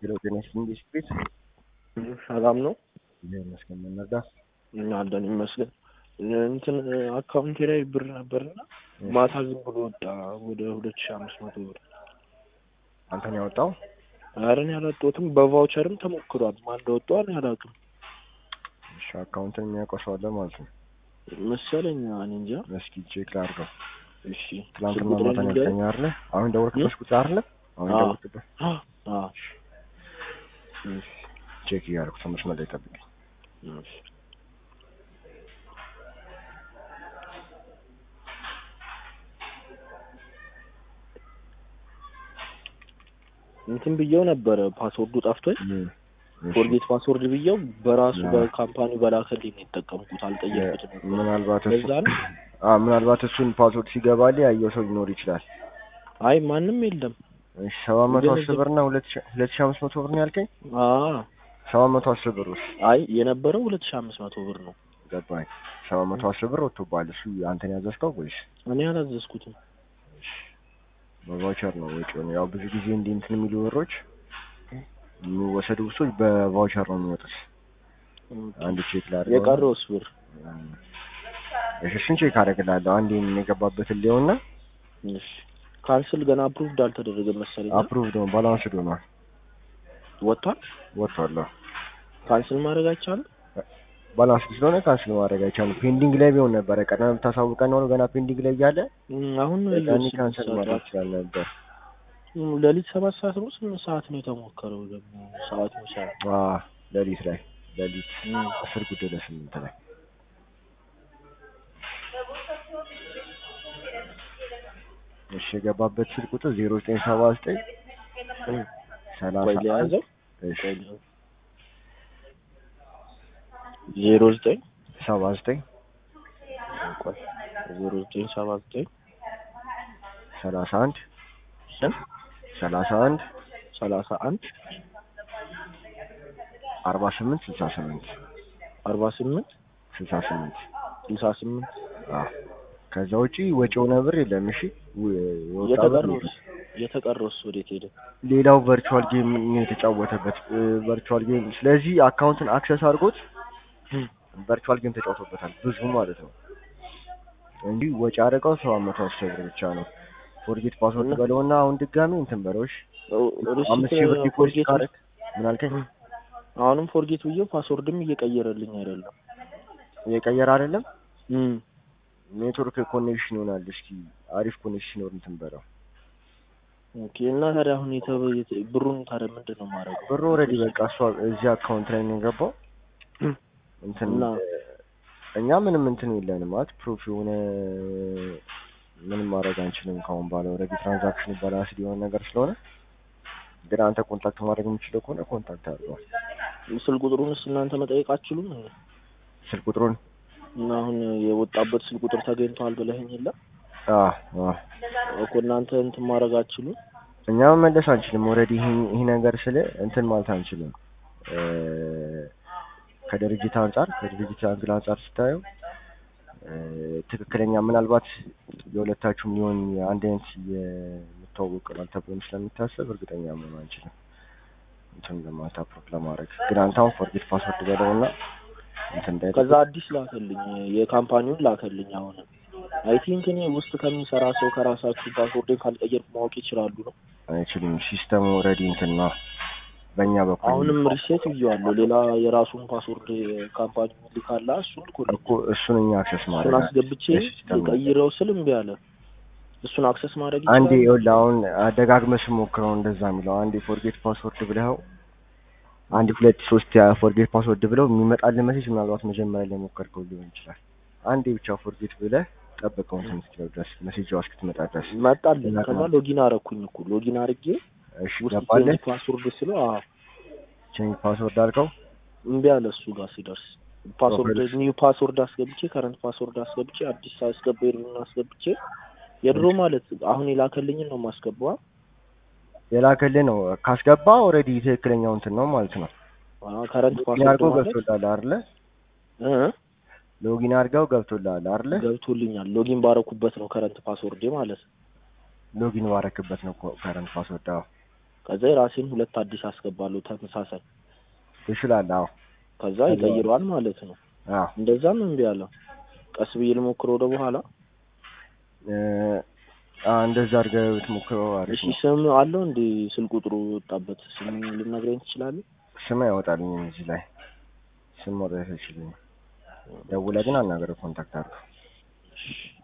ሄሎ ጤና ይስጥልኝ ቤት ሰላም ነው ይሄ መስገን መነዳ እኛ አለን ይመስገን። እንትን አካውንቴ ላይ ብር ነበርና ማታ ዝም ብሎ ወጣ ወደ ሁለት ሺህ አምስት መቶ ብር። አንተን ያወጣው አረን ያላወጣሁትም በቫውቸርም ተሞክሯል። ማን እንዳወጣው እኔ አላውቅም እሺ አካውንትን የሚያውቀው ሰው አለ ማለት ነው መሰለኝ። እኔ እንጃ። እስኪ ቼክ ላድርገው እሺ ትናንትና ስልክ ማታ ነው ቁጥሬን ያልከኝ አይደለ አሁን ደወልክበት ቁጥር አይደለ አሁን አዎ። ደወልክበት ንገረኝ። አዎ እሺ ቼክ እያደረኩ ሰው መስመር ላይ ጠብቀኝ እሺ እንትን ብየው ነበረ ፓስወርዱ ጠፍቶኝ እም፣ እሺ። ፎርጌት ፓስወርድ ብየው በራሱ አዎ። በካምፓኒው በላከልኝ ነው የተጠቀምኩት። አልጠየቅኩትም ነበር። ምናልባት እሱ ለዛ ነው። አ ምናልባት እሱን ፓስወርድ ሲገባልህ ያየው ሰው ሊኖር ይችላል አይ ማንም የለም። እሺ ሰባት መቶ ግን አስር ብር እና ሁለት ሺህ ሁለት ሺህ አምስት መቶ ብር ነው ያልከኝ አዎ ሰባት መቶ አስር ብር ውስጥ አይ የነበረው ሁለት ሺህ አምስት መቶ ብር ነው። ገባኝ ሰባት መቶ አስር ብር ወጥቶብሃል እሱ አንተን ያዘዝከው ወይስ እኔ አላዘዝኩትም። በቫውቸር ነው ወጪውን ያው ብዙ ጊዜ እንዲህ እንትን የሚሉ ብሮች የሚወሰዱ ብሶች በቫውቸር ነው የሚወጡት አንድ ቼክ ላድርገው የቀረውስ ብር እሺ እሱን ቼክ አደርግልሃለሁ አንዴ የገባበትን ሊሆንና እሺ ካንስል ገና አፕሩቭድ አልተደረገም መሰለኝ። አፕሩቭ ነው ባላንስድ ሆኗል ወጥቷል። ወጥቷል ካንስል ማድረግ አይቻልም። ባላንስድ ስለሆነ ካንስል ማድረግ አይቻልም ፔንዲንግ ላይ ቢሆን ነበረ ቀደም ብታሳውቀን ኖሮ ገና ፔንዲንግ ላይ እያለ እም፣ አሁን ነው ያኔ ያየሁት ካንስል ስምንት ማድረግ ሰዓት ይችላል ነበር እም፣ ሌሊት ሰባት ሰዓት ነው ስምንት ሰዓት ነው የተሞከረው ደግሞ ሰዓት ይቻላል። አ ሌሊት ላይ ሌሊት እም፣ አስር ጉዳይ ለስምንት ላይ እሺ የገባበት ስልክ ቁጥር ዜሮ ዘጠኝ ሰባ ዘጠኝ እም፣ ሰላሳ ቆይ አንድ ሊያዘው እሺ ቆይ ሊያዘው። ዜሮ ዘጠኝ ሰባ ዘጠኝ ቆይ ዜሮ ዘጠኝ ሰባ ዘጠኝ ሰላሳ አንድ ስንት ሰላሳ አንድ ሰላሳ አንድ አርባ ስምንት ስልሳ ስምንት አርባ ስምንት ስልሳ ስምንት ስልሳ ስምንት አዎ ከዛ ውጪ ወጪ የሆነ ብር የለም እሺ ው- የወጣ ብር የለም። የተቀረውስ የተቀረውስ ወዴት ሄደ? ሌላው ቨርቹዋል ጌም ነው የተጫወተበት ቨርቹዋል ጌም ስለዚህ አካውንትን አክሰስ አድርጎት ቨርቹዋል ጌም ተጫውቶበታል ብዙ ማለት ነው እንጂ ወጪ አደረገው ሰባት መቶ አስር ብር ብቻ ነው ፎርጌት ፓስወርድ እና- በለውና አሁን ድጋሚ እንትን በለውሽ ሪሲት አምስት ሺህ ብር ዲፖዚት ፎርጌት ካረግ ምን አልከኝ አሁንም ፎርጌት ብዬው ፓስወርድም እየቀየረልኝ አይደለም። እየቀየረ አይደለም እም ኔትወርክ ኮኔክሽን ይሆናል እስኪ አሪፍ ኮኔክሽን ይኖር እንትን በለው ኦኬ። እና ታዲያ አሁን የተ- የተ- ብሩን ታዲያ ምንድን ነው የማደርገው? ብሩ ኦልሬዲ በቃ እሷ እዚህ አካውንት ላይ ነው የገባው እንትን እና እኛ ምንም እንትን የለንም ማለት ፕሩፍ የሆነ ምንም ማድረግ አንችልም ካሁን በኋላ ኦልሬዲ ትራንዛክሽኑ ባላንስድ የሆነ ነገር ስለሆነ ግን አንተ ኮንታክት ማድረግ የምችለው ከሆነ ኮንታክት አድርገዋል ስልክ ቁጥሩንስ እናንተ መጠየቅ አትችሉም? እንዴ? ስልክ ቁጥሩን እና አሁን የወጣበት ስልክ ቁጥር ተገኝቷል ብለኸኝ የለ አዎ አዎ እኮ እናንተ እንትን ማድረግ አትችሉም? እኛ መመለስ አንችልም ኦልሬዲ ይህ ነገር ስለ እንትን ማለት አንችልም እ ከድርጅት አንጻር ከድርጅት አንግል አንጻር ስታየው እ ትክክለኛ ምናልባት የሁለታችሁም ሊሆን አንድ አይነት የምታወቅ ይሆናል ተብሎም ስለሚታሰብ እርግጠኛ መሆን አንችልም እንትን ለማለት አፕሮቭ ለማድረግ ግን አንተ አሁን ፎርጌት ፓስወርድ በለውና እንትን እንዳይል ከዛ አዲስ ላከልኝ የካምፓኒውን ላከልኝ። አሁን አይ ቲንክ እኔ ውስጥ ከሚሰራ ሰው ከራሳችሁ ፓስወርድን ካልቀየርኩ ማወቅ ይችላሉ ነው። አይችልም ሲስተሙ ኦልሬዲ እንትን ነው በእኛ በኩል አሁንም ሪሴት ብዬዋለሁ። ሌላ የራሱን ፓስወርድ ካምፓኒ ልካላ እሱን ልኮልኝ እኮ እሱን እኛ አክሰስ እሱን ማድረግ አስገብቼ የሲስተሙ ቀይረው ስል እምቢ አለ። እሱን አክሰስ ማድረግ አንዴ ይችላል። ይኸውልህ አሁን አደጋግመህ ስሞክረው እንደዛ የሚለው አንዴ ፎርጌት ፓስወርድ ብለኸው አንድ ሁለት ሶስት ያ ፎርጌት ፓስወርድ ብለው የሚመጣልህ ሜሴጅ ምናልባት መጀመሪያ ላይ ሞከርከው ሊሆን ይችላል። አንዴ ብቻ ፎርጌት ብለህ ጠብቀው እንትን እስኪለው ድረስ ሜሴጅ እስክትመጣ ድረስ መጣልኝ። እና ከዛ ሎጊን አረኩኝ እኮ ሎጊን አርጌ እሺ ውስጥ ገባለህ ቼንጅ ፓስወርድ ስለው አዎ ቼንጅ ፓስወርድ አልከው እምቢ አለ። እሱ ጋር ሲደርስ ፓስወርድ ኦኬ። ኒው ፓስወርድ አስገብቼ ከረንት ፓስወርድ አስገብቼ አዲስ አስገባ የድሮውን አስገብቼ የድሮ ማለት አሁን የላከልኝን ነው የማስገባው። የላከልህ ነው ካስገባ ኦልሬዲ ትክክለኛው እንትን ነው ማለት ነው። አዎ ከረንት ሎጊን ፓስወርድ አድርገው ማለት ገብቶልሃል አይደለ? እ ሎጊን አድርገው ገብቶልሃል አይደለ? ገብቶልኛል። ሎጊን ባረኩበት ነው ከረንት ፓስወርዴ ማለት ነው። ሎጊን ባረክበት ነው ከረንት ፓስወርድ አዎ ከዛ የራሴን ሁለት አዲስ አስገባለሁ ተመሳሳይ ትችላለህ። አዎ ከዛ ከዛ- ይቀይረዋል ማለት ነው። አዎ እንደዛም እምቢ አለ። ቀስ ብዬ ልሞክር ወደ በኋላ። እ፣ አዎ እንደዛ አድርገህ ብትሞክረው አሪፍ እሺ ነው። ስም አለው እንዴ? ስልክ ቁጥሩ የወጣበት ስም ልነግረኝ ትችላለህ? ስም አይወጣልኝም እዚህ ላይ ስም መውጣት አይችልም። ደውለህ ግን አናገረው ኮንታክት አድርገው። እሺ